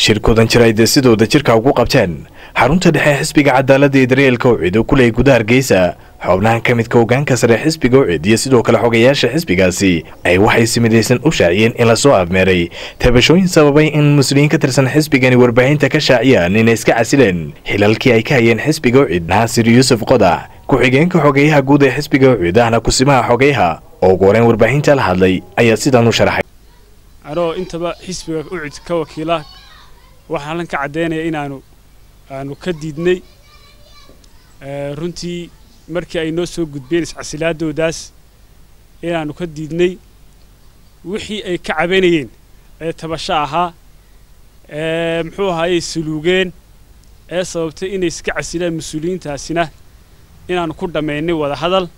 shirkoodan jir ay dee sidooda jirka ugu qabteen xarunta dhexe xisbiga cadaaladda ee daryeelka ucid oo ku leeyay gudaha hargeysa xubnahan ka midka hogaanka sare xisbiga ucid iyo sidoo kale xogayaasha xisbigaasi ay waxay si midaysan u shaaciyeen in lasoo afmeeray tabashooyin sababay in muslimiin ka tirsan xisbigani warbaahinta ka shaaciyaan inay iska casileen xilalkii ay ka hayeen xisbiga ucid naasir yuusuf qodax ku-xigeenka xogeyaha guud ee xisbiga ucid ahna kusimaha xogeyaha oo ugu horeen warbaahinta la hadlay ayaa sidan u sharaxay anoo intaba xisbiga ucid ka wakiila waxaan halkan ka caddaynaya inaanu aanu ka diidnay runtii markii ay noo soo gudbeen iscasilaadoodaas inaanu ka diidnay wixii ay ka cabanayeen ee tabasho ahaa ee muxuu ahaayey suluugeen ee sababtay inay iska casilaan mas-uuliyiintaasina inaanu ku dhammaynay wada hadal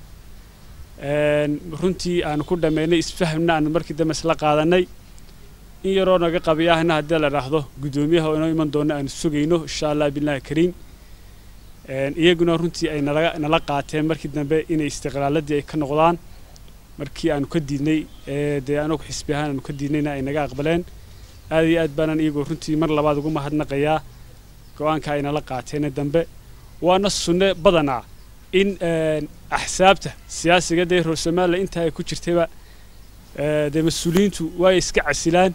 runtii aanu ku dhammaynay isfahmna aanu markii dambe isla qaadannay in yaroo naga qabiyaahna haddii la dhaahdo guddoomiyaha oo inoo iman doona aanu sugayno insha allah billahi kariim iyaguna runtii ay nala nala qaateen markii dambe inay istiqlaaladii ay ka noqdaan markii aanu ka diidnay dee anagu xisbi ahaan aanu ka diidnayna ay naga aqbaleen aad iyo aad baanan iyagoo runtii mar labaad ugu mahadnaqayaa go-aanka ay nala qaateene dambe waana sunne badanaa in axsaabta siyaasiga dee reer somalilan intaa ay ku jirtayba dee mas-uuliyiintu waay iska casilaan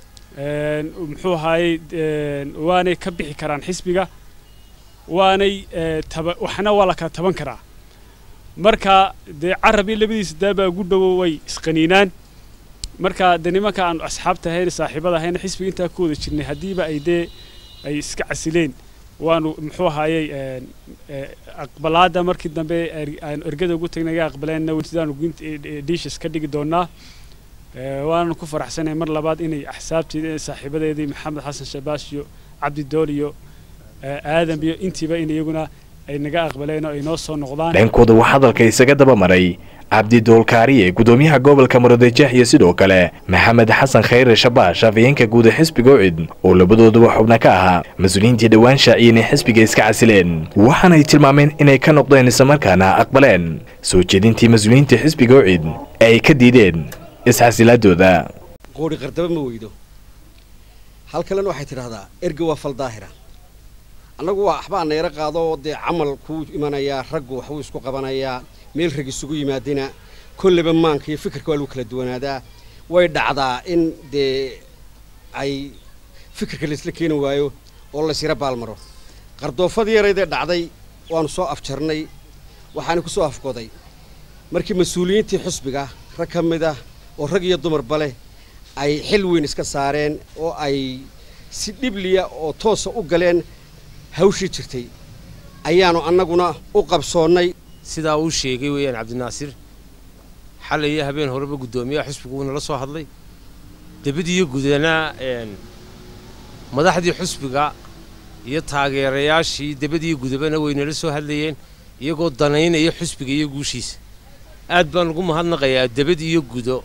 muxuu ahaayey waanay ka bixi karaan xisbiga waanay taba waxna waa la kala taban karaa marka dee carabii labadiisa daabaa ugu dhowo way isqaniinaan marka dee nimanka aanu asxaabta ahayn saaxiibada ahayna xisbiga intaa ku wada jirnay haddiiba ay dee ay iska casileen waanu muxuu ahaayey aqbalaadda markii dambe aanu ergada ugu tagnay naga aqbaleenna wsidaanu diishas ka dhigi doonaa waananu ku faraxsanahay mar labaad inay axsaabteedii saaxiibadeedii maxamed xasan shabaas iyo cabdi dool iyo aadam iyo intiiba in iyaguna ay naga aqbaleen oo ay noo soo noqdaan dhankooda wax hadalka isaga daba maray cabdi doolkaariye gudoomiyaha gobolka murudejeex iyo sidoo kale maxamed xasan khayre shabaash afayeenka guud ee xisbiga ucid oo labadooduba xubna ka ahaa mas-uuliyiintii dhowaan shaaciyeen ee xisbiga iska casileen waxaanay tilmaameen inay ka noqdeen islamarkaana aqbaleen soo jeedintii mas-uuliyiinta xisbiga ucid ee ay ka diideen isxasilaadooda qoori qardaba ma weydo hal kalena waxay tidhahdaa erga waa fal daahira annagu waa waxbaa nayra qaado dee camal kuu imanayaa raggu waxbuu isku qabanayaa meel rag isugu yimaadina kolleba maanka iyo fikirka waa lagu kala duwanaadaa way dhacdaa in dee ay fikirka laysla keeni waayo oo laysyara baalmaro qardoofadii yaraydee dhacday waanu soo afjarnay waxaana ku soo afgoday markii mas-uuliyiintii xusbiga rag ka mid ah oo rag iyo dumarba leh ay xil weyn iska saareen oo ay si dhibliya oo toosa u galeen hawshii jirtay ayaanu annaguna u qabsoonnay sidaa uu sheegay weeyaan cabdinaasir xalay iyo habeen horeba guddoomiyaha xusbigu uunala soo hadlay debadiiyo gudana madaxdii xusbiga iyo taageerayaashii debadiiyo gudabana waynala soo hadlayeen iyagoo danaynaya xusbiga iyo guushiisa aad baan ugu mahadnaqayaa debad iyo gudo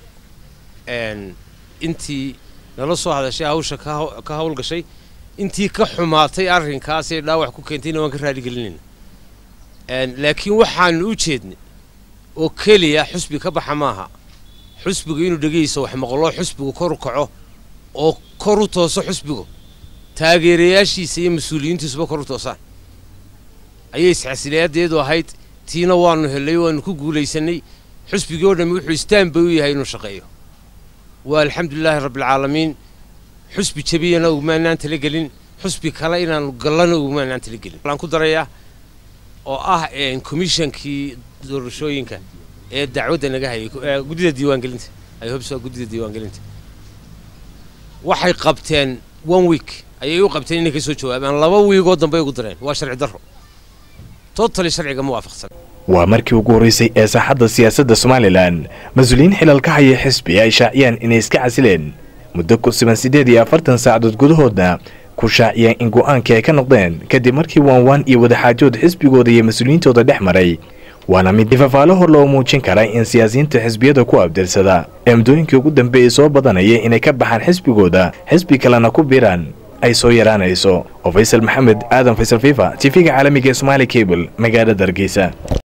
intii nala soo hadashay hawsha ka hawlgashay intii ka xumaatay arrinkaasee dhaawac ku keentayna waan ka raaligelinayna laakiin waxaanu u jeednay oo keliya xusbi ka baxa maaha xusbigu inuu dhegayso wax maqloo xusbigu kor u kaco oo kor u tooso xusbigu taageerayaashiisa iyo mas-uuliyiintiisuba kor u toosaan ayay isxasilayadeedu ahayd tiina waanu hellay waanu ku guulaysanay xusbigii oo dhammi wuxuu istaan bay u yahay inuu shaqeeyo waa alxamdulilaahi rabbialcaalamiin xusbi jabiyana ugumaanaan talagelin xusbi kale inaanu gallana ugumaanaan talagelin waxaan ku darayaa oo ah komishankii doorashooyinka ee dacwadda naga hayay guddida diiwaangelinta ay hobso guddida diiwaangelinta waxay qabteen one week ayay u qabteen inay ka soo jawaabaan laba wiigoo dambey ugu dareen waa sharci darro totally sharciga ma waafaqsan waa markii ugu horraysay ee saaxadda siyaasadda somalilan mas-uuliyiin xilal ka haya xisbi ay shaaciyaan inay iska casileen muddo ku siban siddeed iyo afartan saacadood gudahoodna ku shaaciyeen in go'aankii ay ka noqdeen kadib markii waanwaan iyo wadaxaajood xisbigooda iyo mas-uuliyiintooda dhex maray waana mid ifafaalo hor loo muujin kara in siyaasiyiinta xisbiyada ku abdirsada ee muddooyinkii ugu dambeeyey soo badanaya inay ka baxaan xisbigooda xisbi kalena ku biiraan ay soo yaraanayso oo faysal maxamed aadan faysal fifa tv-ga caalamiga ee somaali cable magaalada hargeysa